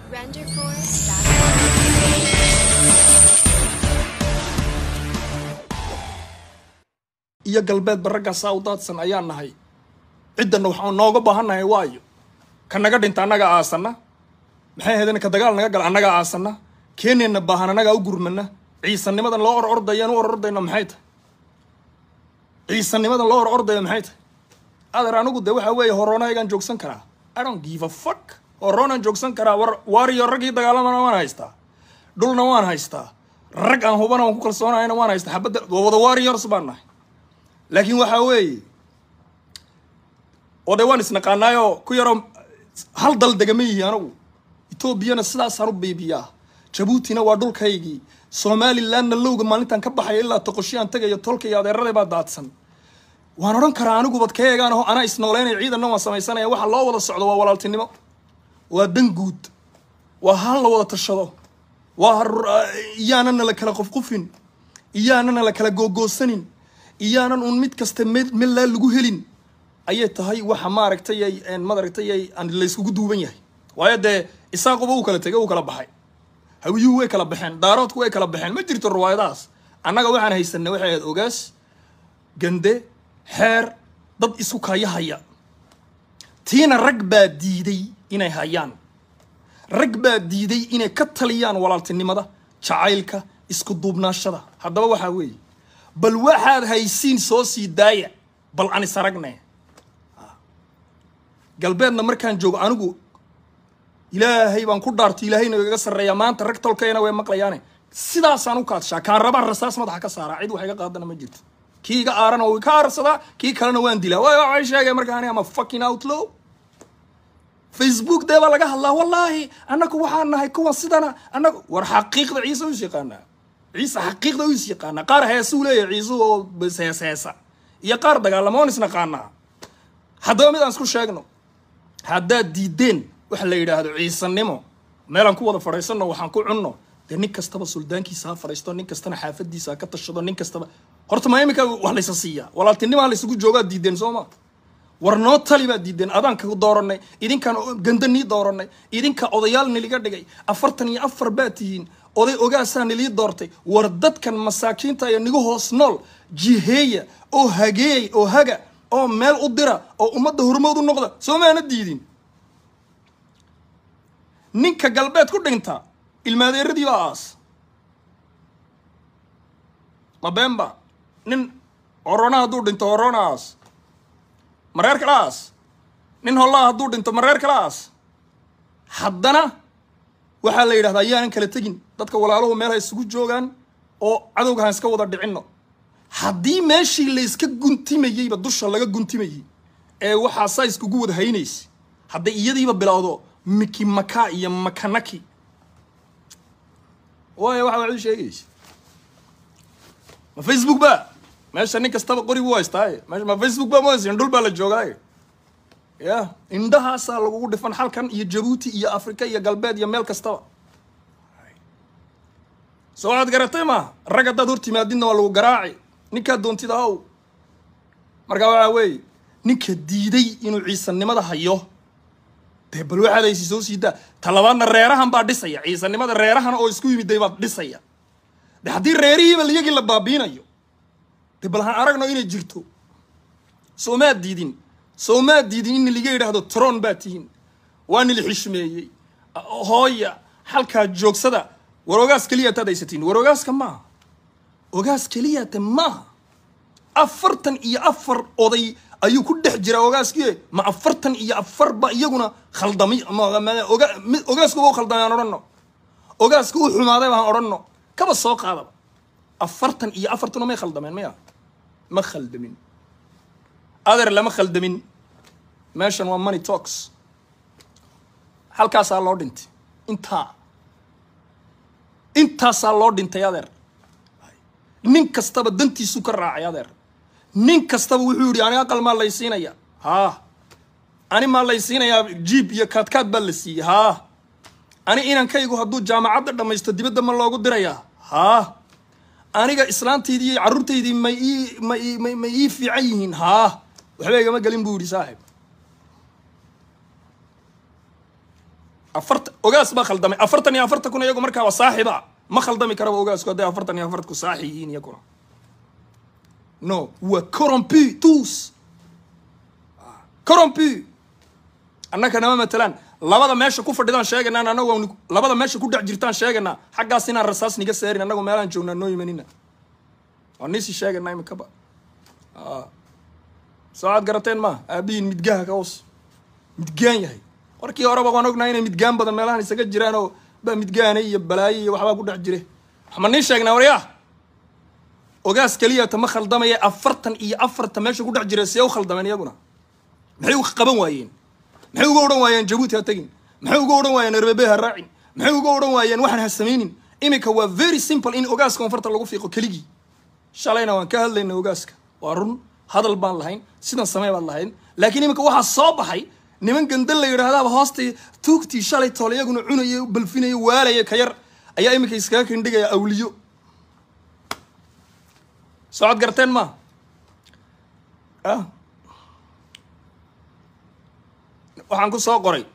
Renderforce.com. iyo galbeedba raggaasaa u daadsan ayaan nahay ciddanna waxaan nooga baahannahay waayo ka naga dhinta annaga aasanna maxay ahaydeen ka dagaal naga gala annaga aasanna keeneenna baahan annagaa u gurmana ciisanimadan loo or ordayaan u or ordayna maxay tahay ciisanimadan loo or ordaya maxay tahay adeer anigu de waxa weeye horoonahagaan joogsan karaa i don't give a fuck horoonaan joogsan karaa war waariyo raggii dagaalamana waan haystaa dhulna waan haystaa rag aan hubana waan ku kalsoonahayna waan haystaa xabadda wada warriors baan nahay laakiin waxaa weeye oo de waan isnaqaanaayoo ku yaroo hal dal degama yihi anagu etoobiyana sidaasaan u biibiyaa jabuutina waa dhulkaygii somalilandna lowga maalintaan ka baxaya ilaa toqoshiyaan tagayo tolka iyo adeeraday baa daadsan waan odhan karaa anigu bad ka eegaan aho anaa isnooleynaya ciidanna waan samaysanaya waxa loo wada socdo waa walaaltinimo waa dan guud waa hal la wada tashado waa iyaanana la kala qofqufin iyaanana la kala googoosanin iyaanan un mid kasta mid melaa lagu helin ayay tahay waxa maaragtay ay maaragtay ay aan layskugu duuban yahay waayo dee isaaquba uu kala tegay uu kala baxay hawiyuhu way kala baxeen daaroodku way kala baxeen ma jirto riwaayadahaas annaga waxaan haysanay waxay ahayd ogaas gande xeer dad isu kaya haya tiina rag baa diiday inay hayaan rag baa diiday inay ka taliyaan walaaltinimada jacaylka isku duubnaashada haddaba waxaa weeye bal waxaad haysiin soo sii daaya bal aan is aragne galbeedna markaan joogo anigu ilaahay baan ku dhaartay ilaahayna igaga sarreeyaa maanta rag tolkayna way maqlayaane sidaasaan u kaadshaa kaan rabaan rasaas madaxa ka saaraa cid wax iga qaadana ma jirto kii iga aarana wuu ka aarsadaa kii kalena waan dilaa waay waxay sheegay markaan ama fucking outlaw facebook dee baa laga hadlaa wallaahi annagu waxaan nahay kuwan sidana annagu war xaqiiqda ciise u is yaqaanaa ciise xaqiiqda u is yaqaanaa qaar heesuu leeyahay ciisuhu oo bas hees heesa iyo qaar dagaalamoon isnaqaanaa haddaba mid aan isku sheegno haddaad diideen waxa la yidhaahdo ciisanimo meelaan ku wada fadhiisanno waxaan ku cunno dee nin kastaba suldaankiisa ha fadhiisto nin kastana xaafadiisa ha ka tashado nin kastaba horta ma iminka wax laysa siiyaa walaaltinimaa laysugu joogaad diideen soo ma war noo tali baad diideen adaanka dooranay idinkaan ganda nii dooranay idinka odayaal niliga dhigay afartan iyo afar baad tihiin oday ogaasaa nilii doortay war dadkan masaakiinta iyo nigu hoos nool jiheeya oo hageey oo haga oo meel u dira oo ummadda hormood u noqda soo maana diidin ninka galbeed ku dhinta ilmaadeeradii baa aas ma beenba nin horona hadduu dhinto horona aas mareer kala aas nin hollaa hadduu dhinto mareer kala aas haddana waxaa la yidhahdaa ayaanan kala tegin dadka walaaluhu meel ha isugu joogaan oo cadowga han iska wada dhicinno haddii meeshii layska guntimayeyba dusha laga guntimayey ee waxaa saa iskugu wada haynaysa hadday iyadiiba bilowdo miki maka iyo makanaki waayo waxa waxu sheegaysa ma facebook ba meesha nin kastaba qori buu haystaaye meesha ma facebook ba mahaysin dhul baa la joogaaye ya indhahaasaa lagugu dhifan halkan iyo jabuuti iyo afrika iyo galbeed iyo meel kastaba soo waxaad garatay ma rag haddaad hor timaadidna waa lagu garaaci ninkaa doontida haw markaa waxaa weeye ninka diiday inuu ciisanimada hayo dee bal waxaad haysi soo siidaa talabaadna reerahan baa dhisaya ciisanimada reerahan oo isku yimiday baad dhisaya de haddii reerihiiba iyagii la baabiinayo de bal han aragno inay jirto soo maad diidin soo maad diidin in liga yidhaahdo tron baa tihiin waa nili xishmeeyey hooya halkaa joogsada war ogaas keliya taad haysatiin war ogaaska maaha ogaas keliyate maaha afartan iyo afar oday ayuu ku dhex jiraa ogaaskii ma afartan iyo afarba iyaguna khaldamay ogaaskuba u khaldamay aan odhanno ogaaska u xumaaday baan odhanno kaba soo qaadaba afartan iyo afartuna may khaldameen maya ma khaldamin adeer lama khaldamin meeshan waa money talks halkaasaa loo dhintay intaa intaasaa loo dhintay adeer nin kastaba dantiisu ka raacay adeer nin kastaba wuxuu yidhi aniga aqal maa laysiinaya haa ani maa laysiinayaa jiib iyo kaadkaad baa la siiyey haa ani inankaygu hadduu jaamacadda dhammaysto dibadda ma loogu dirayaa haa aniga islaantaydii iyo carruurtaydii may ii may ii may may ii fiican yihiin haa waxba igama gelin buu yidhi saaxib afarta ogaas baa khaldamay afartan iyo afarta kun iyagu markaa waa saaxiba ma khaldami karaba ogaasku hadday afartan iyo afartku saaxi yihiin iyaguna no waa corrompu tous corrompu annaka nama matalaan labada meesha ku fadhidaan sheegaynaa annagu aan labada meesha ku dhex jirtaan sheegaynaa xaggaas inaan rasaas niga saarin annagu meelaan joognaa noo imanina waa niisi sheegaynaa iminkaba soo aad garateen ma aabihiin midgaha ka hoos midgaan yahay markii horeba waan ognahay inay midgaan badan meelahan isaga jiraan oo baa midgaana iyo balaayo iyo waxbaa ku dhex jire waxma nii sheegnaa waryaa ogaas keliya tama khaldamaya afartan iyo afarta meesha ku dhex jira see u khaldameen iyaguna maxay u qaban waayeen maxay uga odhan waayeen jabuuti ha tegin maxay uga odhan waayeen erbebe ha raacin maxay uga odhan waayeen waxaan ha samaynin iminka waa very simple in ogaaska koonfarta lagu fiiqo keligii shalayna waan ka hadlayna ogaaska waa run hadal baan lahayn sidan samey baad lahayn laakiin iminka waxaa soo baxay niman gandal la yidhaahdaaba hoostay tuugtii shalay toole iyaguna cunaya balfinaya waalaya ka yar ayaa iminka iskaga kindhigaya awliyo socod garteen ma waxaan ku soo qoray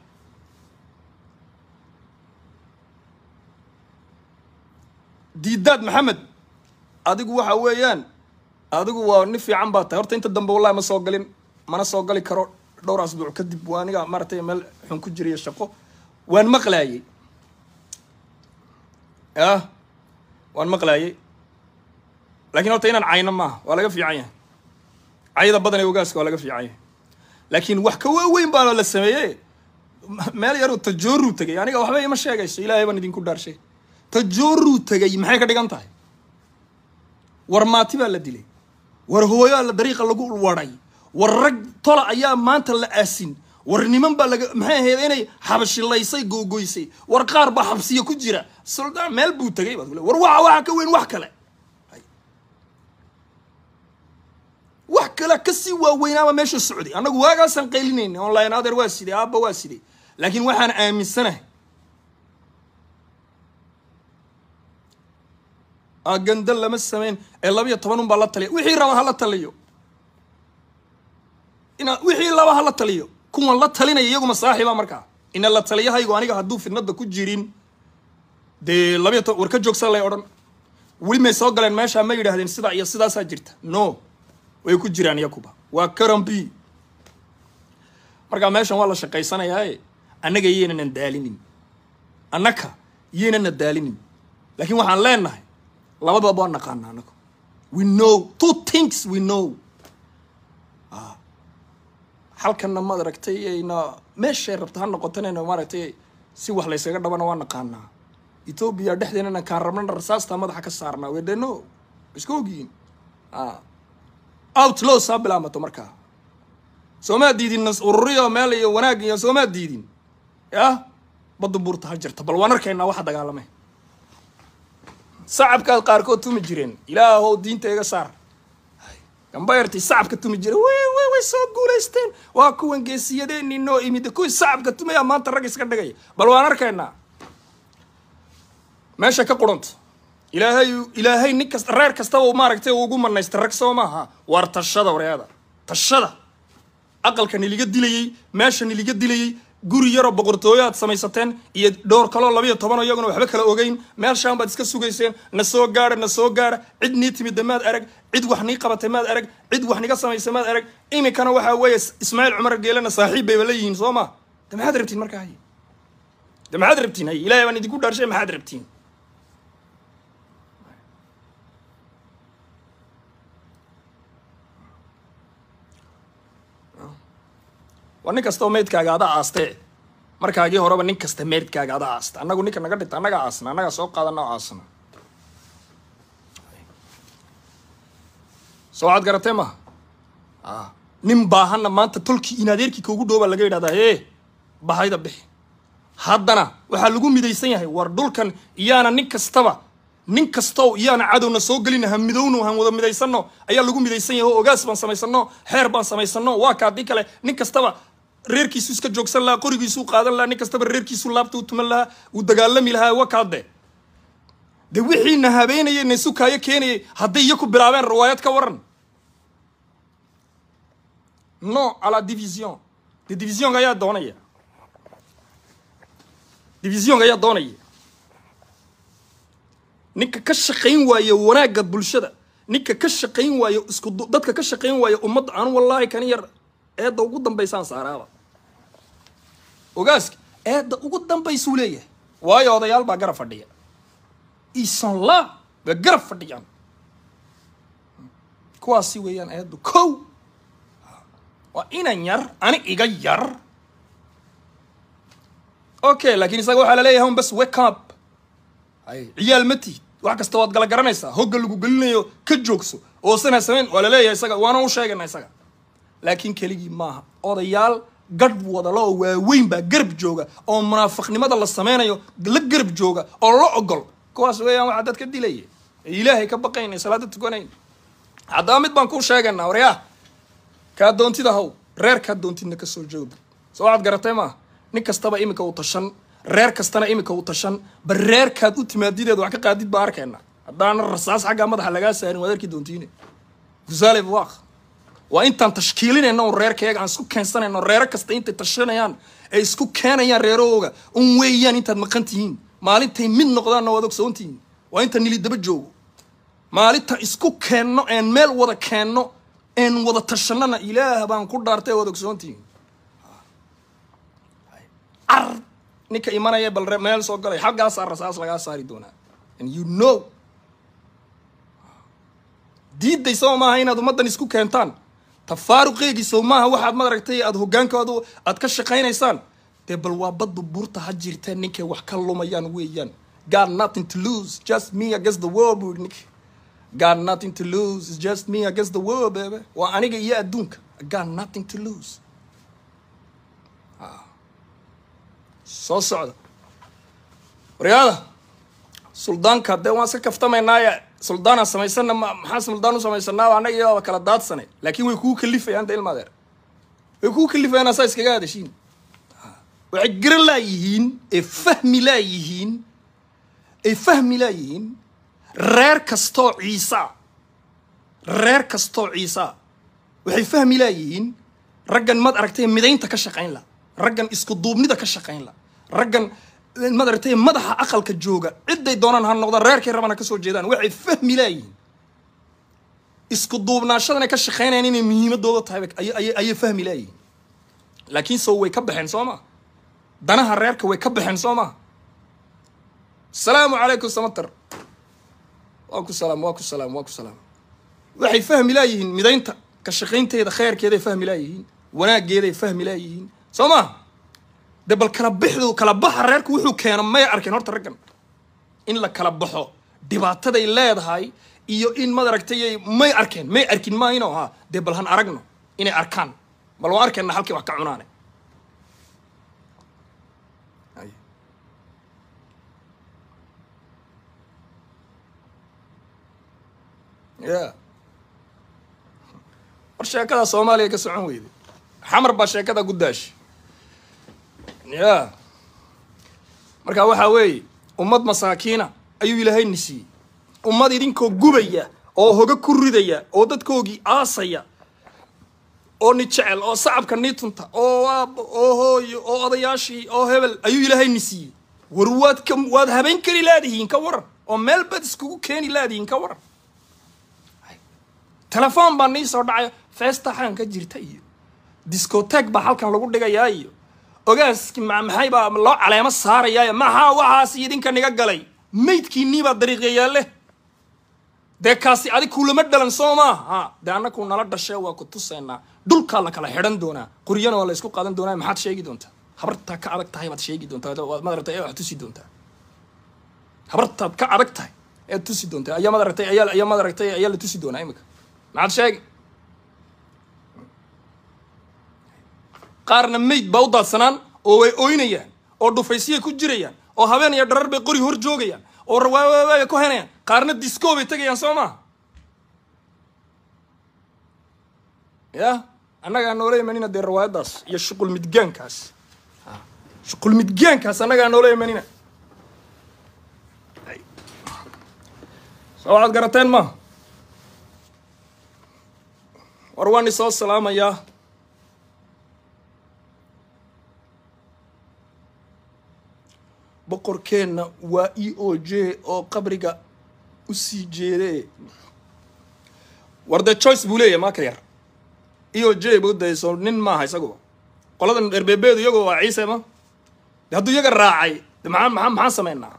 diidaad maxamed adigu waxa weeyaan adigu waa nin fiican baa tahay horta inta dambe wallahi ma soo galin mana soo gali karo dhowr asbuuc kadib waa aniga maaragtay meel xun ku jiriyo shaqo waan maqlaayey ah waan maqlaayey laakiin horta inaan cayno maaha waa laga fiican yahay cayda badan ee ogaaska waa laga fiican yahay laakiin wax ka waaweyn baa la sameeye meel yaroo tajooruu tegay aniga waxba ima sheegayso ilaahay baan idinku dhaarshay tajooruu tegay maxay ka dhigan tahay war maati baa la dilay war hooyaa la dariiqa lagu waday war rag tola ayaa maanta la aasin war niman baa laga maxay ahayd inay xabashilaysay googoysay war qaar baa xabsiya ku jira suldaan meel buu tegay baad kule war waxa waxa ka weyn wax kale wax kale kasii waaweynaaba meesha socday annagu waagaasaan qaylinayna online adeer waa sidee aabba waa sidee laakiin waxaan aaminsanahay agandal lama sameyn ee labiyo toban un baa la taliya wixii raba ha la taliyo ina wixii laba ha la taliyo kuwan la talinaya iyaguma saaxiiba markaa ina la taliyahaygu aniga hadduu fidnada ku jirin dee labiyo toban war ka joogsan lay odhan weli may soo galeen meeshaa ma yidhaahdeen sidaa iyo sidaasaa jirta no way ku jiraan iyakuba waa karambi markaa meeshan waa la shaqaysanayaae annaga yaynanan daalinin annaka yaynana daalinin laakiin waxaan leenahay labadaba waa naqaana annagu we know two things we know halkanna maad aragtay ayna meeshay rabta ha noqotanayna maaragtay si wax laysaga dhabana waa naqaanaa ethoobia dhexdeenana kaan rabnana rasaastaa madaxa ka saarnaa wedeno iska ogyihiin outlaw saa bilaamato markaa soomaa diidin nas ururiyo meel iyo wanaag iyo soomaa diidin yah badda buurta ha jirta bal waan arkaynaa waxa dagaalamay sacabkaad qaarkood tumi jireen ilaahow diinta iga saar gambayartii sacabka tumi jira way way way soo guulaysteen waa kuwan geesiyadeenii noo imid kuwii sacabka tumaya maanta rag iska dhigaya bal waan arkaynaa meesha ka quranta ilaahay ilaahay nin kasta reer kastaba maaragtay ugu manaysta rag soo maaha waar tashada wareada tashada aqalka niliga dilayey meesha niliga dilayey guri yaroo boqortooyo aad samaysateen iyo dhowr kaloo labayo tobanoo iyaguna waxba kala ogeyn meeshaan baad iska sugayseen na soo gaara na soo gaara cid nii timidda maad arag cid wax nii qabatay maad arag cid wax niga samaysay maad arag iminkana waxaa weeye ismaaciil cumar geelena saaxiib bayba la yihiin soo ma de maxaad rabtiin markaa hay de maxaad rabtiin hay ilaahay baan idinku dhaarshay maxaad rabtiin waa nin kasta oo meydkaaga ada aastee markaagii horeba nin kasta meydkaaga ada aasta annagu ninka naga dhinta annaga aasna annagaa soo qaadana oo aasna soo waxaad garatee maha nin baahanna maanta tolkii in adeerkii kaugu dhow baa laga yidhahdaa hee bahayda bixi haddana waxaa lagu midaysan yahay war dhulkan iyaana nin kastaba nin kastow iyaana cadowna soo gelina ha midowno han wada midaysano ayaa lagu midaysan yahay oo ogaas baan samaysano xeer baan samaysano waa ka haddii kale nin kastaba reerkiisu iska joogsan lahaa qorigiisuu qaadan lahaa nin kastaba reerkiisu laabta u tuman lahaa uu dagaalami lahaa waa kaade de wixiina habeenayay na sukaayo keenayay hadday iyo ku bilaabeen riwaayad ka waran no à la division de divisionka ayaa doonaya divisionka ayaa doonaya ninka ka shaqayn waaye wanaagga bulshada ninka ka shaqayn waaye isku du- dadka ka shaqayn waaye ummadda anu wallaahi kan yar eedda ugu dambaysaan saaraaba ogaaska eedda ugu dambaysuu leeyahay waayo odayaal baa garab fadhiya isan la waa garab fadhiyaan kuwaasi weeyaan eeddu kow waa inan yar ani iga yar okay laakiin isaga waxaa laleeyahay un bas wake up hay ciyaal ma tihid wax kasta waad gala garanaysaa hogga lagu gelinayo ka joogso oosan ha samayn waa laleeyahay isaga waana u sheegana isaga laakiin keligii maaha odayaal gadh wadalo oo waaweyn baa garab jooga oo munaafiqnimada la sameynayo la garab jooga oo la ogol kuwaas weeyaan waxaa dad ka dilaya ee ilaahay ka baqayn ee salaada tukanayn haddaba mid baan kuu sheegaynaa waryaa kaa doontida haw reer kaa doontidna ka soo jooga soo waxaad garatay maaha nin kastaba iminka uu tashan reer kastana iminka uu tashan bal reerkaad u timaadideed wax ka qaadid baa arkayna haddaana rasaas xaggaa madaxa lagaa saarin waad arki doontiine gusaale waaq waa intaan tashkiilinayno un reerkayaga aan isku keensanayno reero kasta intay tashanayaan ay isku keenayaan reerahooga un weeyaan intaad maqan tihiin maalintay mid noqdaanna waad ogsoon tihiin waa inta nili daba joogo maalinta isku keenno een meel wada keenno een wada tashanana ilaah baan ku dhaartay waad ogsoon tihiin car ninka imanaya bal re- meel soo galay xaggaasaa rasaas lagaa saari doonaa and you know diiday soo maaha inaad ummaddan isku keentaan tafaaruqeegii sow maaha waxaad madaragtay aad hogaankoodu aad ka shaqaynaysaan dee bal waa baddu buurta ha jirteen ninkay wax ka lumayaan weeyaan got nothing to lose just me against the world buu yidhi ninka got nothing to lose it's just me against the world baby waa aniga iyo adduunka I got nothing to lose Ah. soo socda waryaada suldaanka dee waan iska kaftamaynaaye suldaanaan samaysana ma maxaa suldaan u samaysanaa annaga iyaaba kala daadsanay laakiin way kuu kalifayaan de ilmaadeer way kuu kalifayaan asaa iskaga hadashiin waxay garan laayihiin ee fahmi laayihiin ay fahmi laayihiin reer kastoo ciisa reer kastoo ciisa waxay fahmi laayihiin raggan mad aragtay midaynta ka shaqayn la raggan isku duubnida ka shaqayn la raggan mad aragtay madaxa aqalka jooga ciday doonaan ha noqdaan reerkay rabana ka soo jeedaan waxay fahmi laayihiin isku duubnaashadan ay ka shaqaynayaan inay muhiimadooda tahay bay- ayay- ayay ayay fahmi laayihiin laakiin sow way ka baxeen soo ma danaha reerka way ka baxeen soo ma asalaamu calaykum samater waa ku salaam waa ku salaam waa ku salaam waxay fahmi laayihiin midaynta ka shaqaynteeda khayrkeeday fahmi laayihiin wanaaggeeday fahmi laayihiin soo ma de bal kala bixdu kala baxa reerku wuxuu keeno may arkeen horta raggan in la kala baxo dhibaataday leedahay iyo in madaragtay may arkeen may arkin maayno ha dee bal han aragno inay arkaan bal waan arkayna halkii wax ka cunaane Ay. ya war sheekada soomaaliya ka socon weyday xamar baa sheekada guddaashi ya marka waxaa weeye ummad masaakiina ayuu ilaahay ni siiyey ummad idinkoo gubaya oo hoga ku ridaya oo dadkoogii aasaya oo ni jecel oo sacabka nii tunta oo aabbo oo hooyo oo odayaashii oo hebel ayuu ilaahay ni siiyey war waad ka waad habeen kari laadihiin ka waran oo meel bad iskugu keeni laadihiin ka waran telefoon baa nii soo dhacaya feesta xaan ka jirta iyo discotek baa halkan lagu dhigayaa iyo ogaaski ma- maxay baa loo caleemo saarayaayo maxaa waxaas idinka niga galay maydkiinnii baa dariiqya leh dee kaasi adig kuulama dhalan soo maa ha dee annaku nala dhashee waa ku tusaynaa dhulkaa la kala xidhan doonaa quryana waa la isku qaadan doonaa maxaad sheegi doontaa habartaa ka adag tahay baad sheegi doontaa waad madaragtay ee wax tusi doontaa habartaad ka adag tahay ead tusi doontaa ayaa madaragtay ayaa ayaa madaragtay ayaa la tusi doonaa imika maxaad sheegi qaarna mayd baa u daadsanaan oo way ooynayaan oo dhufaysiyay ku jirayaan oo habeen iyo dharar bay qori hor joogayaan oo rawaawaawaaya ku henayaan qaarna disco bay tegayaan soo maha ya annagaa noola imanina dee rawaayadaas iyo shuqul midgaankaas Ha. shuqul midgaankaas annagaa noola imanina Ay. soo waxaad garateen ma war waan isoo salaamayaa boqorkeenna waa e o j oo qabriga u sii jeede war dee choice buu leeyahay maaka yar e o j buu dayso nin maaha isaguba qoladan dherbeebeedu iyagu waa ciise ma de hadduu iyaga raacay de maxaa maxaa maxaan samaynaa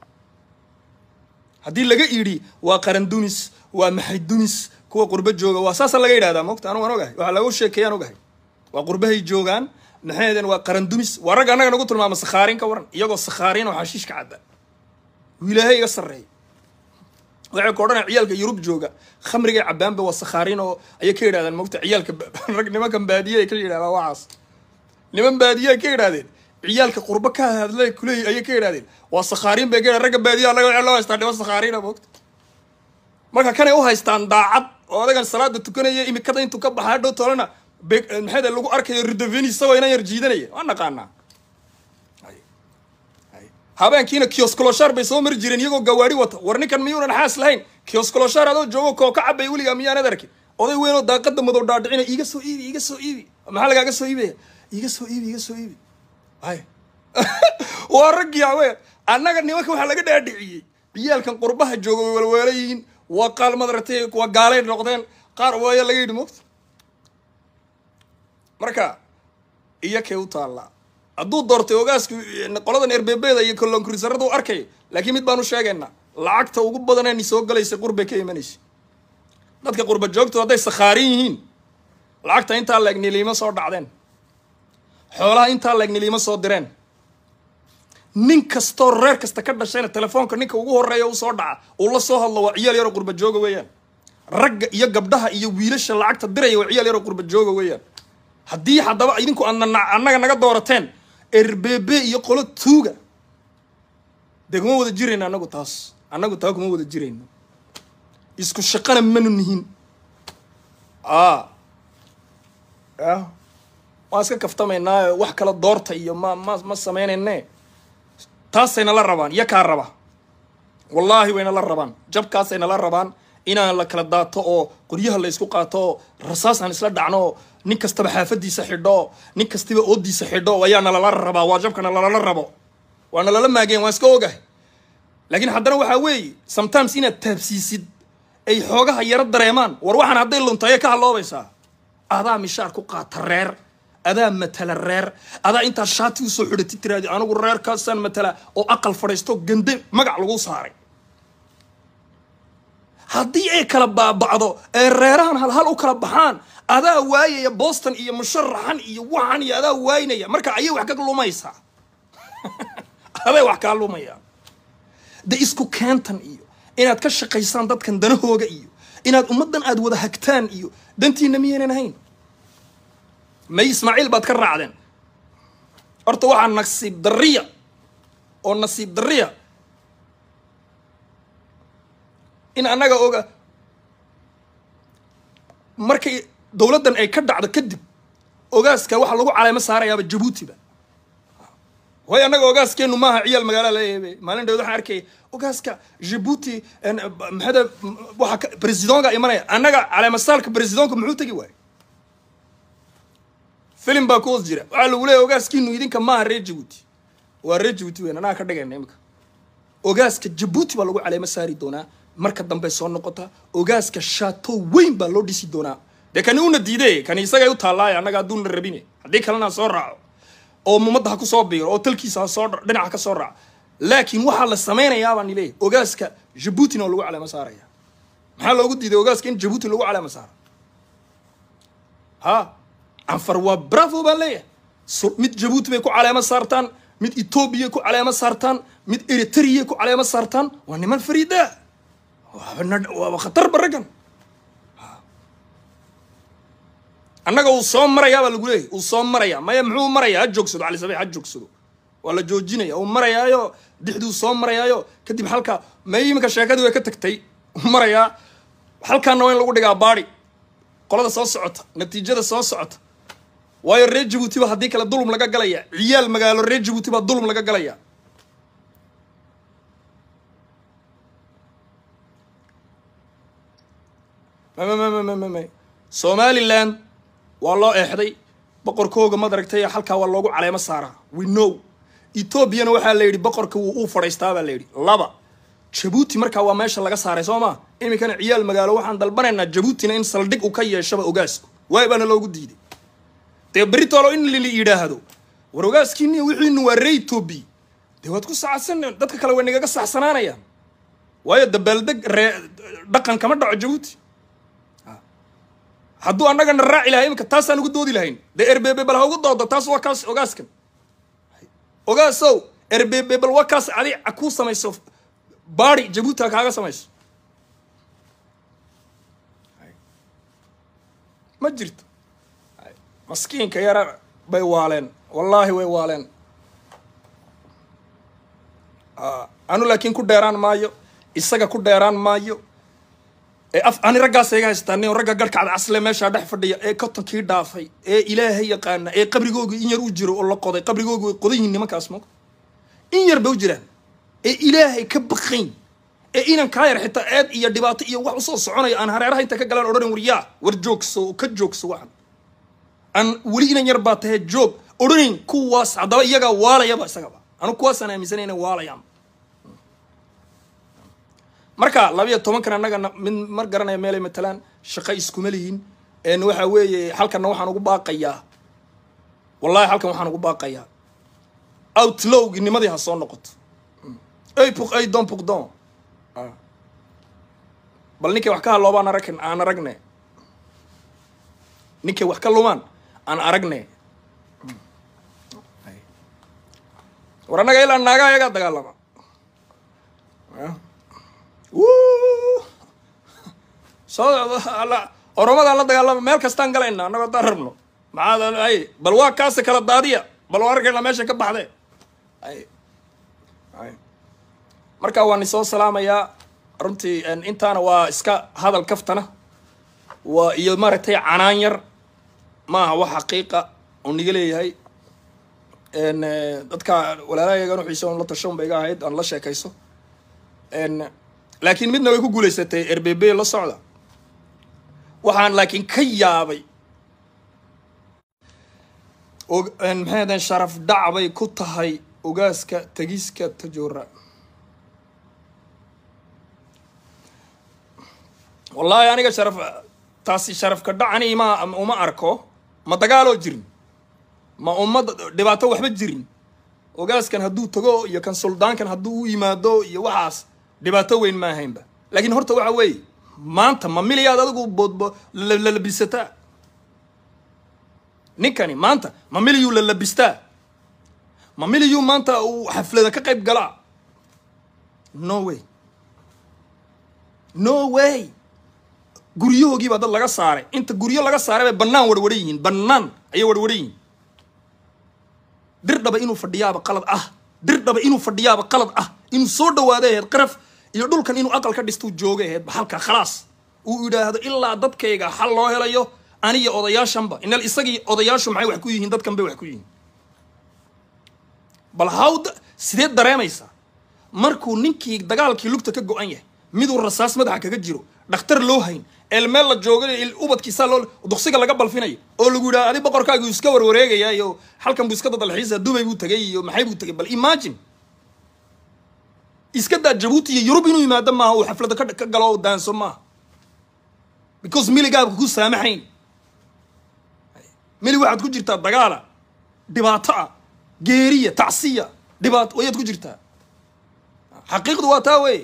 haddii laga idhi waa qaran dunis waa maxay dunis kuwa qurbo jooga waa saasa laga yidhahdaa mogta anu waan ogahay waxaa lagu sheekeeyaan ogahay waa qurbahay joogaan maxaydeen waa qaran dunis waa ragga annaga nagu tilmaama sakhaarin ka waran iyagoo sakhaariin oo xashiishka cadda wiilaahay iga sarreeya waxay ku odhanaya ciyaalka yurub jooga khamrigay cabaanba waa sakhaariin oo ayay ka yidhahdeen mogta ciyaalka rag nimankan baadiye ay ka yidhahdaan waxaas niman baadiye ay ka yidhahdeen ciyaalka qurbo ka hadlay kuleey ayay ka yidhahdeen waa sakhaariin bay ka yidhahdeen ragga baadiyaha laga waxaa loo haystaa niman sakhaariina mogta marka kanay u haystaan daacad oo adagan salaada tukanaya imikada intuu ka baxaa dhow tolana maxay lagu arkayo ridoveni isagoo inan yar jiidanaya waan naqaanaa habeenkiina kioskoloshaar bay soo mari jireen iyagoo gawaari wata war ninkan miyuunan xaas lahayn kioskoloshaar adoo joogo koo ka cabay weligaa miyaanad arkin oday weynoo daaqada madow dhaadhicina iiga soo iibi iiga soo iibi maxaa lagaaga soo iibaya iiga soo iibi iiga soo iibi ay waa raggii awe annaga nimanka waxaa laga dhaadhiciyey ciyaalkan qurbaha jooga way walweela yihiin waa qaal madaragtay waa gaalay noqdeen qaar waaya laga yidhi mogta marka iyo kay u taallaa hadduu doortay ogaasku qoladan erbebeeda iyo kolonkurisarada u arkayo laakiin mid baan u sheegaynaa lacagta ugu badanee soo galaysa qurbay ka imanaysa dadka qurba joogto hadday sakhaarin yihiin lacagta intaa leeg niliimo soo dhacdeen xoolaha intaa leeg niliimo soo direen nin kastoo reer kasta ka dhashayna telefoonka ninka ugu horeeya u soo dhaca uu la soo hadlo waa ciyaal yaroo qurba jooga weeyaan ragga iyo gabdhaha iyo wiilasha lacagta diraya waa ciyaal yaroo qurba jooga weeyaan haddii haddaba idinku aadna annaga naga doorateen erbebe iyo qolo tuuga dee kuma wada jirayno annagu taas annagu taa kuma wada jirayno isku shaqana manu nihin a ya waan iska kaftamaynaa wax kala doorta iyo ma ma ma samaynayne taasayna la rabaan iyo kaa raba wallaahi wayna la rabaan jabkaasayna la rabaan inaan la kala daato oo qoryaha la isku qaato oo rasaas aan isla dhacno oo nin kastaba xaafadiisa xidho nin kastaba oodiisa xidho ayaa nalala rabaa waa jabka nalalala rabo waa nalala maageen waan iska ogahay laakiin haddana waxaa weeye sometimes inaad taabsiisid ay xoogaha yaro dareemaan war waxaan hadday luntaye ka haloobaysaa adaa mishaar ku qaata reer adaa matala reer adaa intaa shaati usoo xidhati tiraadi anigu reerkaasaan matala oo aqal fadhiisto gande magac lagu saaray haddii ay kala baaba'do ee reerahan halhal u kala baxaan adaa waayaya boston iyo musharaxan iyo waxan iyo adaa waaynaya marka ayay wax ka lumaysaa aday wax kaa lumaya de isku keentan iyo inaad ka shaqaysaan dadkan danahooga iyo inaad ummaddan aad wada hagtaan iyo dantiina miyaynan ahayn may ismaaciil baad ka raacdeen horta waxaa nasiib darriya oo nasiib darriya in annaga oga markay dowladdan ay ka dhacdo kadib ogaaska waxaa lagu caleemo saarayaaba jabuutiba waayo annaga ogaaskeenu maaha ciyaal magaala leeyahay maalin dhawd waxaan arkaya ogaaska jabuuti maxada waxa presidonka imanaya annaga caleemasaalka presidonka muxuu tegi waayo filim baa ku hoos jira waxaa lagu leeyahy ogaaskiinu idinka maaha reer jabuuti waa reer jabuuti weyn annaga ka dhigayna imika ogaaska jabuuti baa lagu caleemo saari doonaa marka dambe soo noqota ogaaska shaato weyn baa loo dhisi doonaa dee kani una diiday kani isagay u taallaaye annaga hadduuna rabine haddii kalena soo raaco oo mumadda ha ku soo biiro oo talkiisa ha soo dhinaca ka soo raaco laakiin waxaa la samaynayaa baan ileeyahy ogaaska jabuutina oo lagu caleemo saaraya maxaa loogu diiday ogaaska in jabuuti lagu caleemo saaro ha canfar waa bravo baan leeyahay mid jabuuti bay ku caleemo saartaan mid etoobiya ku caleemo saartaan mid eritrea ku caleemo saartaan waa niman fariida waaba khatarba raggan annaga uu soo marayaa baa lagu leeyahy uu soo maraya maya muxuu marayaa ha joogsado cali sabiix ha joogsado waa la joojinaya uu marayaayo dixduu soo marayaayo kadib halka may iminka sheekadii way ka tagtay uu marayaa halkaana waa in lagu dhigaa baadi qolada soo socota natiijada soo socota waayo reer jabuuti ba haddii kale dulum laga galaya ciyaal magaalo reer jabuuti baa dulum laga galaya mmmmmm somaliland waa loo eexday boqorkooga madaragtay halkaa waa loogu caleemo saaraa we know etoobiyana waxaa la yidhi boqorka wuu uu fadhiistaa baa la yidhi laba jabuuti markaa waa meesha laga saaray soo maa iminkana ciyaal magaalo waxaan dalbanaynaa jabuutina in saldhig u ka yeeshaba ogaasku waay baana loogu diiday dee beritoolo in lili yidhaahdo war ogaaskiini wixiinu waa ree etoobiya dee waad ku saacsan dadka kale way nagaga saxsanaanayaan waayo dabaaldeg ree dhaqan kama dhaco jabuuti hadduu annagana raaci lahay iminka taasaan ugu doodi lahayn dee erbebe bal ha ugu doodo taas waa kaas ogaaskan ogaasow erbebe bal waa kaas adi kuu samayso baari jabuuti ha kaaga samayso ma jirto maskiinka yara bay waaleen wallaahi way waaleen anu laakiin ku dheeraan maayo isaga ku dheeraan maayo ee af ani raggaas iga haystaan ragga garhka cadcasle meeshaa dhex fadhiya ee kotonkii dhaafay ee ilaahay yaqaana ee qabrigoogu in yar u jiro oo la qoday qabrigoogu way qodan yihiin nimankaas mo in yar bay u jiraan ee ilaahay ka baqayn ee inan kaa yar xitaa eed iyo dhibaato iyo wax usoo soconaya aan hareeraha inta ka galaan odhanin war yaa war joogso oo ka joogso waxan aan weli inan yar baa tahee joog odhanin kuwaas haddaba iyagaa waalayaba isagaba anu kuwaasaan aaminsanay inay waalayaan marka labiyo tobankan annagana mid mar garanaya meelay matalaan shaqo iskuma lihin n waxa weeye halkanna waxaan ugu baaqayaa wallahi halkan waxaan ugu baaqayaa outlowgi nimadii ha soo noqoto ay pour ay don pour don bal ninkay wax ka hadloobaan arag aan aragne ninkay wax ka lumaan aan aragne war annaga ilaa naagaa ayagaa dagaalama soo oromadaan la dagaalama meel kastaan galayna annagoo haddaan rabno maxaad ay bal waa kaasi kala daadiya bal waa arkayna meesha ka baxde ay ay marka waan isoo salaamayaa runtii intaana waa iska hadal kaftana waa iyo maaragtay canaan yar maaha wax xaqiiqa oo niga leeyahay dadka walaalahaygan uxiisa on la tashan ba iga ahayd aan la sheekayso laakiin midna way ku guulaysatay erbebe la socda waxaan laakiin ka yaabay maxay ahaden sharaf dhac bay ku tahay ogaaska tegiska tajoora wallaahi aniga sharaf taasi sharafka dhacani ma uma arko ma dagaaloo jirin ma ummad dhibaato waxba jirin ogaaskan hadduu tago iyo kan suldaankan hadduu u yimaado iyo waxaas dhibaato weyn ma ahaynba laakiin horta waxa weeye maanta ma miliyaad adigu boodbo lalabisataa ninkani maanta ma miliyuu lalabistaa ma miliyuu maanta uu xaflada ka qayb galaa no way no way guryahoogii baa dad laga saaray inta guryo laga saaray bay bannaan warwaran yihiin bannaan ayay warwaran yihiin dirdhaba inuu fadhiyaaba qalad ah dirdhaba inuu fadhiyaaba qalad ah inuu soo dhawaada aheyd qaraf iyo dhulkan inuu aqal ka dhistuu jooga aheyd ba halka khalaas uu yidhaahdo ilaa dadkayga xal loo helayo aniyo odayaashanba inal isagii odayaashu maxay wax ku yihiin dadkan bay wax ku yihiin bal hawda sideed dareemaysaa markuu ninkii dagaalkii lugta ka go-an yahay miduu rasaas madaxa kaga jiro dhakhtar loo hayn eelmeel la jooga ubadkiisaa loo duksiga laga balfinayo oo lagu yidhaha adi boqorkaagi uu iska warwareegaya iyo halkan buu iska dadalxiisa dubay buu tegay iyo maxay buu tegay bal imagine iska daa jabuuti iyo yurub inuu yimaado maaha uu xaflada ka ka galo daanso maaha because miligaabka ku saamaxayn mili waxaad ku jirtaa dagaala dhibaato ah geeriya tacsiya dhibaato ayaad ku jirtaa xaqiiqdu waa taa wey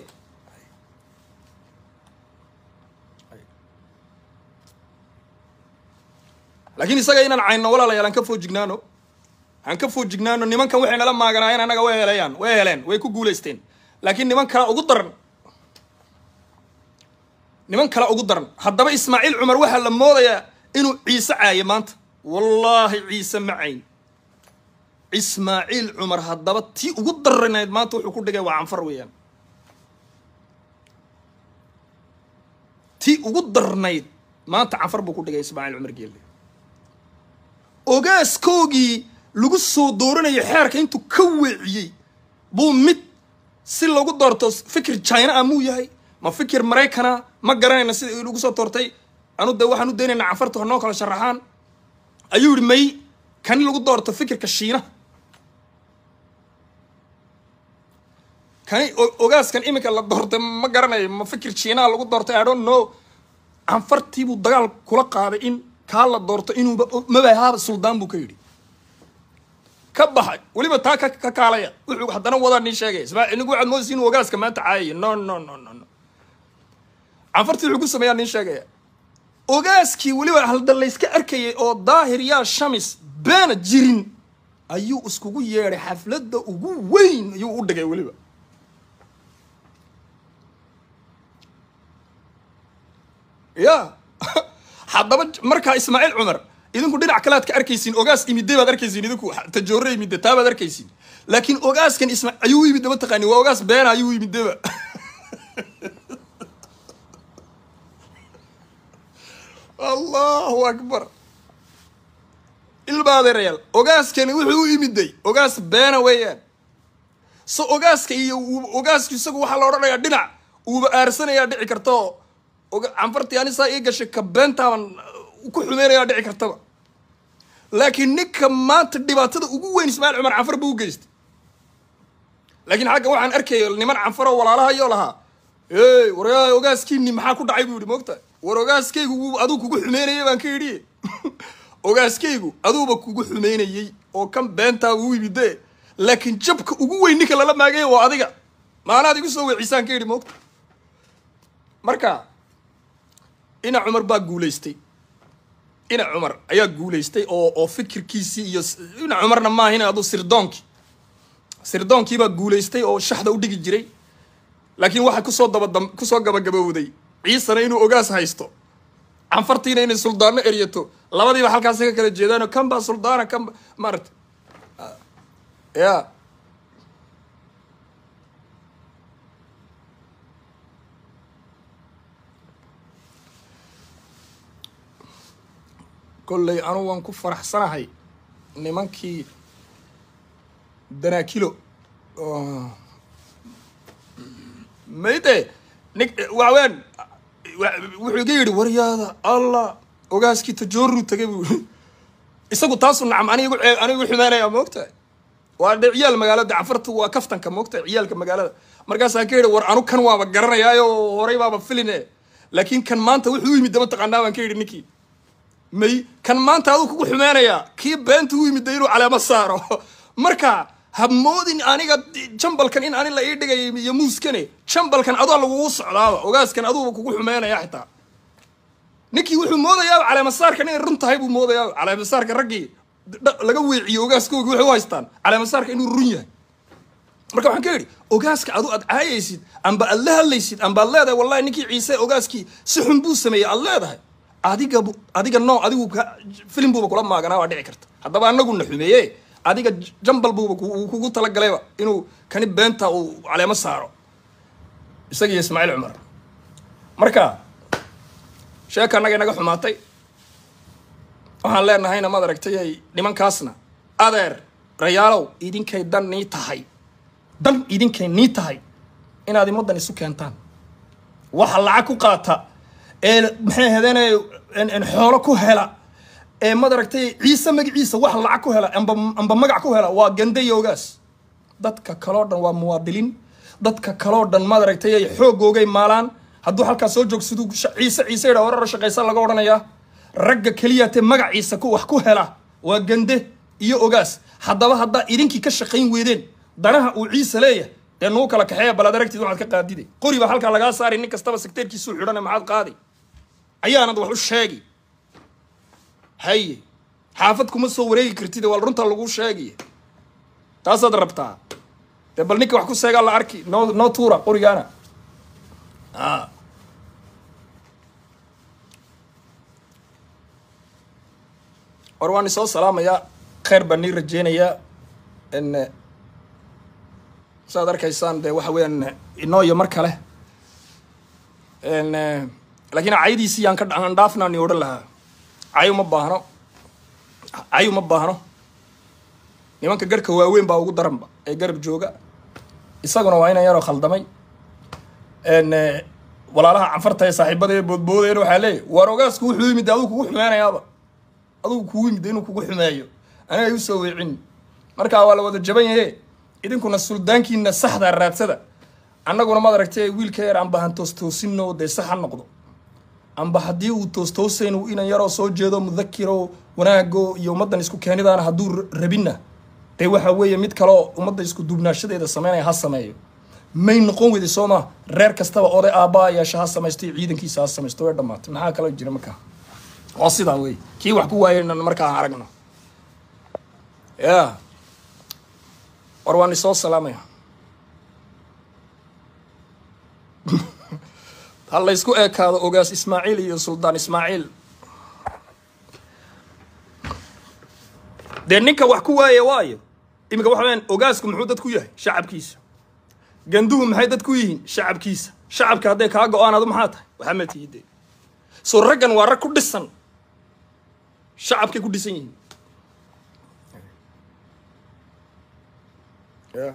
laakiin isaga inaan cayno walaalayaal aan ka foojignaano aan ka foojignaano nimankan waxay nala maaganaayeen annaga way helayaan way heleen way ku guulaysteen laakiin niman kala ugu daran niman kale ugu daran haddaba ismaaciil cumar waxaa la moodayaa inuu ciise caayo maanta wallaahi ciise ma cayn ismaaciil cumar haddaba tii ugu daranayd maanta wuxuu ku dhigay waa canfar weeyaan tii ugu darnayd maanta canfar buu ku dhigay ismaaciil cumar geelle ogaaskoogii lagu soo dooranayo xeerka intuu ka weeciyey buu mid si lagu doorto fikir china ah muu yahay ma fikir maraykana ma garanayna sida lagu soo doortay anu de waxaan u daynaynaa canfarta hanoo kala sharaxaan ayuu yihi may kani lagu doorto fikirka shiinaha kani o- ogaaskan iminka la doortay ma garanayo ma fikir jiinaa lagu doortay i don't know canfartiibuu dagaal kula qaaday in kaa la doorto inuuba mabahaaba suldaan buu ka yidhi ka baxay weliba taa ka ka kaalaya wuxuu haddana wadaa nin sheegaya ismaa inigu waxaad moodaysa inuu ogaaska maanta caayaya no no no no no canfartii wuxuu ku sameeyaa nin sheegaya ogaaskii weliba halda layska arkayay oo daahir yaa shamis beena jirin ayuu iskugu yeedhay xafladda ugu weyn ayuu u dhigay weliba ya haddaba markaa ismaaciil cumar idinku dhinac kale aad ka arkaysiin ogaas imide baad arkaysiin idinku tajoore imide taa baad arkaysiin laakiin ogaaskan isma ayuu u yimid ma taqaani waa ogaas beena ayuu u yimideba allahu akbar ilma adeerayaal ogaaskani wuxuu u imiday ogaas beena weeyaan so ogaaska iyo uu- ogaasku isagu waxaa la odhanayaa dhinac uuba aarsanayaa dhici karta oo oga- canfartii anisaa ii gashay ka beentaaban uh, ku xumeynayaa dhici kartaba laakiin ninka maanta dhibaatada ugu weyn ismaaciil cumar canfar buu u geystay laakiin xagga waxaan arkaya niman canfar oo walaalahayoo lahaa ey waryaa ogaaskiini maxaa ku dhacay buu yidhi moogta war ogaaskaygu wuu aduu kugu xumeynayay baan ka yidhi ogaaskaygu aduuba kugu xumeynayey oo kan beentaa uu yimide laakiin jabka ugu weyn ninka lala maagaya waa adiga maanaad igu soo weecisaan ka yidhi moogta marka ina cumar baa guulaystay ina cumar ayaa guulaystay oo oo fikirkiisii iyo s- ina cumarna maahin aduu sirdoonkii sirdoonkii baa guulaystay oo shaxda u dhigi jiray laakiin waxaa kusoo dabadam kusoo gabagabowday ciisana inuu ogaas haysto canfartiina inay suldaano eryato labadiiba halkaasi ka kala jeedaanoo kan baa suldaana kan ba maarata ya kolley anugu waan ku faraxsanahay nimankii danaakilo oo mayde nin waxaweyaan wa- wuxuu iga yidhi waryaada allah ogaaskii tajooruu tagay buu yidhi. isagu taasu nacam aniga igu cee- aniga igu xumaanaya moogtahay waa de ciyaal magaalada cafartu waa kaftanka moogtahay ciyaalka magaalada markaasaan ka yidhi war anu kan waaba garanayaayo horay baaba filine laakiin kan maanta wuxuu u yimid dama taqaanaa baan ka yidhi ninkii may kan maanta aduu kugu xumeynaya kii beenta u yimid inuu caleemo saaro marka ha moodin aniga jambalkan in ani la ii dhigay iyo muuskane jambalkan adaa lagugu socdaaba ogaaskan aduuba kugu xumeynaya xitaa ninkii wuxuu moodayaaba caleemasaarkan inay run tahay buu moodayaa caleemasaarka raggii dha- laga weeciyo ogaaskoogi waxay u haystaan caleemasaarka inuu run yahay marka waxaan ka yidhi ogaaska adu aad caayaysid amba aad la hadlaysid amba aad leedahay wallahi ninkii ciise ogaaskii si xun buu sameeyey aad leedahay adiga bu- adiga no adigu ka- filim buuba kula maaganaa waa dhici karta haddaba anaguna xumeeye adiga j- jambal buuba ku- uu kugu talagalayba inuu kani beenta uu caleemo saaro isaga iyo ismaaciil cumar marka sheeka annaga inaga xumaatay waxaan leenahayna maad aragtay ay nimankaasna adeer rayaalow idinkay dan nii tahay dan idinkay nii tahay inaad imadan isu keentaan waxa lacag ku qaata ee maxay ahaydeen xoolo ku hela ee maad aragtay ciise magaciisa wax lacag ku hela amba amba magac ku hela waa gande iyo ogaas dadka kaloo dhan waa muwaadiliin dadka kaloo dhan maad aragtay ay xoogoogay maalaan hadduu halkaas soo joogsaduu sha- ciise ciise yidhaa warara shaqaysa laga odhanayaa ragga keliya te magaciisa ku wax ku hela waa gande iyo ogaas haddaba haddaa idinkii ka shaqayn weydeen danaha uu ciise leeyahay dee nuu kala kaxeeya bal aad aragtid waxaad ka qaadide qori baa halkaa lagaa saari nin kastaba sekteerkiisuu xidhane maxaad qaadi ayaanad wax u sheegi haye xaafad kuma soo wareegi kartid waa runta lagu sheegaya taasaad rabtaa dee bal ninka wax ku seegaa la arki noo noo tuura qorigaana a war waan isoo salaamayaa kheyr baan nii rajeynayaa n saad arkaysaan dee waxa weeyaan inoo iyo mar kale n laakiin caydiisii yaan ka aan dhaafnaa ni odhan lahaa cay uma baahno cay uma baahno nimanka garhka waaweyn baa ugu daranba ee garab jooga isaguna waa inan yaroo khaldamay n walaalaha canfarta ee saaxiibada ee boodboodeen waxaa leeyahy war ogaasku wuxuu yimid adigu kugu xumeynayaaba adigu kugu yimid inuu kugu xumeeyo aniga u soo weecin markaa waa la wada jaban yahe idinkuna suldaankiina saxda raadsada annaguna maad aragtay wiilka yar amba han toostoosinno dee sax ha noqdo amba haddii uu toostoosayn uu inan yaroo soo jeedo mudakiro wanaago iyo ummaddan isku keenidaana hadduu r- rabinna dee waxa weeye mid kaleo ummadda isku duubnaashadeeda sameynaya ha sameeyo may noqon weyday soo maa reer kastaba oday aabbaa yeesha ha samaysto iyo ciidankiisa ha samaysto way dhammaatay maxaa kaloo jira markaa waa sidaa wey kii wax ku waayayna markaa aan aragno ya war waan isoo salaamaya ha la ysku ekaado ogaas ismaaciil iyo suldaan ismaaciil dee ninka wax ku waaya waayo iminka waxa weyaan ogaasku muxuu dad ku yahay shacabkiisa ganduhu maxay dad ku yihiin shacabkiisa shacabka hadday kaa go-aan adu maxaa tahay waxaa ma tiide soo raggan waa rag ku dhisan shacabkay ku dhisan yihiin Yeah.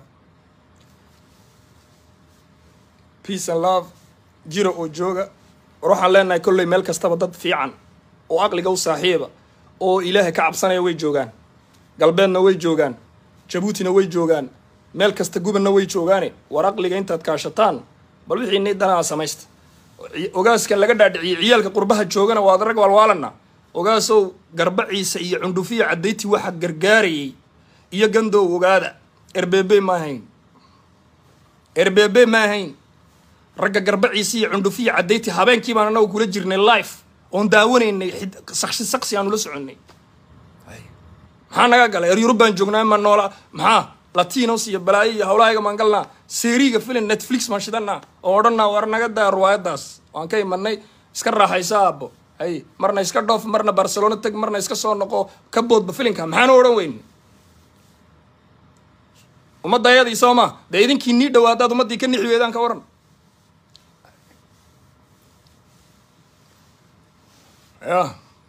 peace and love jira oo jooga war waxaan leenahay kolley meel kastaba dad fiican oo aqliga u saaxiiba oo ilaahay ka cabsanaya way joogaan galbeedna way joogaan jabuutina way joogaan meel kasta gubanna way joogaane war aqliga intaad kaashataan bal wixii ni danaa samaysta ogaaska laga dhaadhiciyey ciyaalka qurbaha joogana waad rag walwaalana ogaasow garbaciisa iyo cundhufiya caddayti waxa gargaarayay iyo gandow ogaada erbebe ma ahayn erbebe ma ahayn ragga garbaciisa iyo cundhufiya caddayti habeenkii baan anagu kula jirnay life oon daawanaynay xid- saksi saksi aanu la soconnay maxaa naga galay er yurub baan joognaa ma noola maxaa latinos iyo balaayo iyo hawlahayga maan galnaa seeriga filim netflix maan shidanaa oo odhanaa war naga daa riwaayadaas waan ka imanay iska raaxaysa aabbo hay marna iska dhoof marna barcelona teg marna iska soo noqo ka boodba filimka maxaanu odhan weyn ummadda ayadii soo ma dee idinkii nii dhawaadaad ummaddii ka nixi weedaan ka waran ya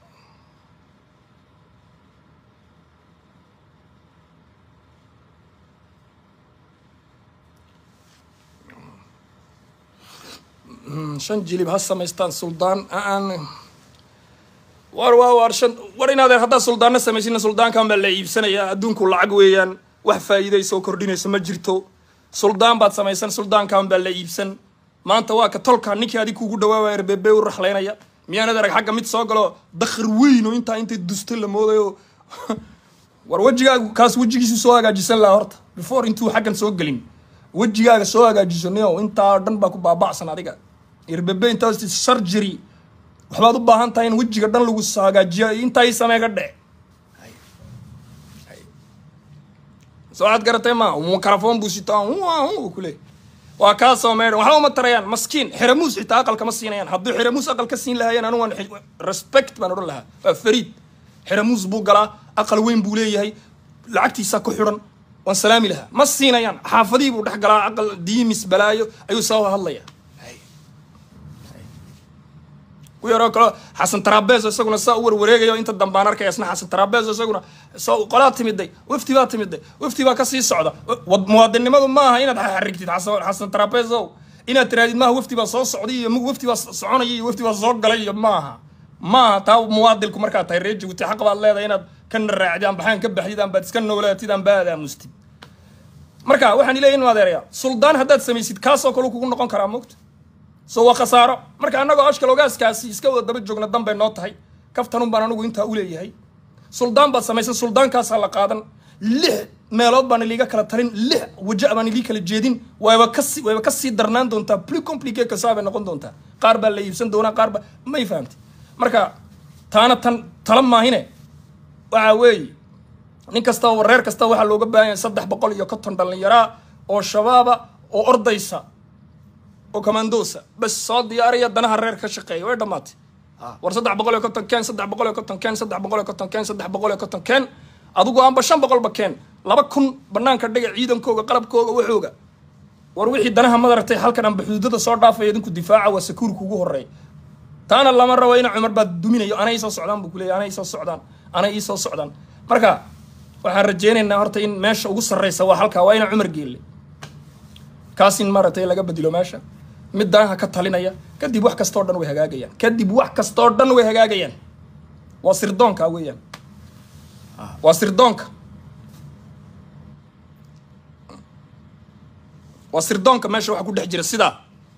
shan jilib ha samaystaan suldaan aan war waa war shan war inaadeen haddaa suldaanna samaysina suldaankan baa la iibsanayaa adduunku lacag weeyaan wax faa'iiday soo kordhinayso ma jirto suldaan baad samaysan suldaankan baa la iibsan maanta waa ka tolka ninkii adig kugu dhawaawaya erbebe u raxlaynaya miyaanad arag xagga mid soo galo dakhar weyn oo intaa intay dusto la moodayo war wejigaagu kaas wejigiisu soo hagaajisan lahaa horta before intuu xaggan soo gelin wejigaaga soo hagaajiso nio intaa dhan baa ku baaba'san adiga irbebe intaas surgery waxbaad u baahan tahay in wejiga dhan lagu soo hagaajiyo intaa ii samee ka dhe soo aad garatay ma mikrofon buu sitaa kule waa kaa soo meedhan waxba uma tarayaan maskiin xeramuus xitaa aqalka ma siinayaan hadduu xeramuus aqal ka siin lahaayeen anu waan respect baan odhan lahaa waa fariid xeramuus buu galaa aqal weyn buu leeyahay lacagtiisa ku xidhan waan salaami lahaa ma siinayaan xaafadihii buu dhex galaa aqal diimis balaayo ayuu soo hadlaya ku yaroo kalo xasan tarabeso isaguna saa u warwareegayo inta dambaan arkaya isna xasan tarabeso isaguna soo qolaa timiday wafti baa timiday wafti baa kasii socda wad muwaadinnimadu maaha inaad xarigtid xasan xasan tarabeso inaad tirahdid maaha wafti baa soo socday iyo wafti baa soconaya iyo wafti baa soo galay iyo maaha maaha taa muwaadilku markaad tahay reer jabuuti xaq baad leedahay inaad kana raacdid aan baxaan ka baxdid aan baad iska noolaatid aan baad aamustid marka waxaan ileeyahay in adeeraya suldaan haddaad samaysid kaasoo kale kugu noqon karaa moogta so waa khasaaro marka annagoo ashkal ogaaskaasi iska wada daba joogna dan bay noo tahay kaftanun baan anigu intaa u leeyahay suldaan baad samaysan suldaankaasaa la qaadan lix meelood baan iliiga kala talin lix waja baan ilii kala jeedin wayba kasi wayba kasii darnaan doontaa plus compliqué kasaa bay noqon doontaa qaar baa la iibsan doonaa qaar ba may fahamtay marka taana tan tala maahine waxa weeye nin kastaba reer kastaba waxaa looga baahan yahay saddex boqol iyo konton dhallinyaraa oo shabaaba oo ordaysa oo commandosa bas soo diyaariya danaha reer ka shaqeeya way dhammaatay war saddex boqol iyo konton keen saddex boqol iyo konton keen saddex boqol iyo konton keen saddex boqol iyo konton keen adigu aanba shan boqolba keen laba kun banaanka dhiga ciidankooga qalabkooga waxooga war wixii danaha madaragtay halkan aanba xuduudada soo dhaafaya idinku difaaca waa sakuurka ugu horeeya taana lama rabo ina cumar baa duminayo anay soo socdaan buu kuleeyahy anay soo socdaan anay ii soo socdaan marka waxaan rajeynaynaa horta in meesha ugu sarreysa waa halkaa waa ina cumar geelle kaas in maaragtay laga bedelo meesha mid danaha ka talinaya kadib wax kastoo dhan way hagaagayaan kadib wax kastoo dhan way hagaagayaan waa sirdoonka weeyaan waa sirdoonka waa sirdoonka meesha waxa ku dhex jira sidaa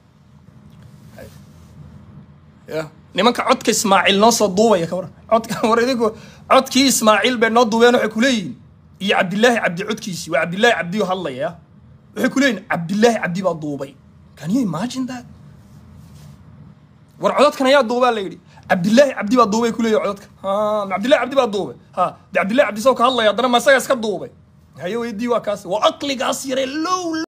ya nimanka codka ismaaciil noo soo duubaya ka waran codka war idinku codkii ismaaciil bay noo duubeen waxay kuleeyihiin iyo cabdilaahi cabdi codkiisii waa cabdilaahi cabdiyo hadlaya waxay kuleeyihin cabdilaahi cabdi baa duubay can you imagine that war codadkan ayaa duubaa la yidhi cabdilaahi cabdi baa duubay kuleeyahy codadkan ha ma cabdillahi cabdi baa duubay ha de cabdillahi cabdi isagoo ka hadlaya haddana ma isaga iska duubay haye weydii waa kaas waa aqligaas yare low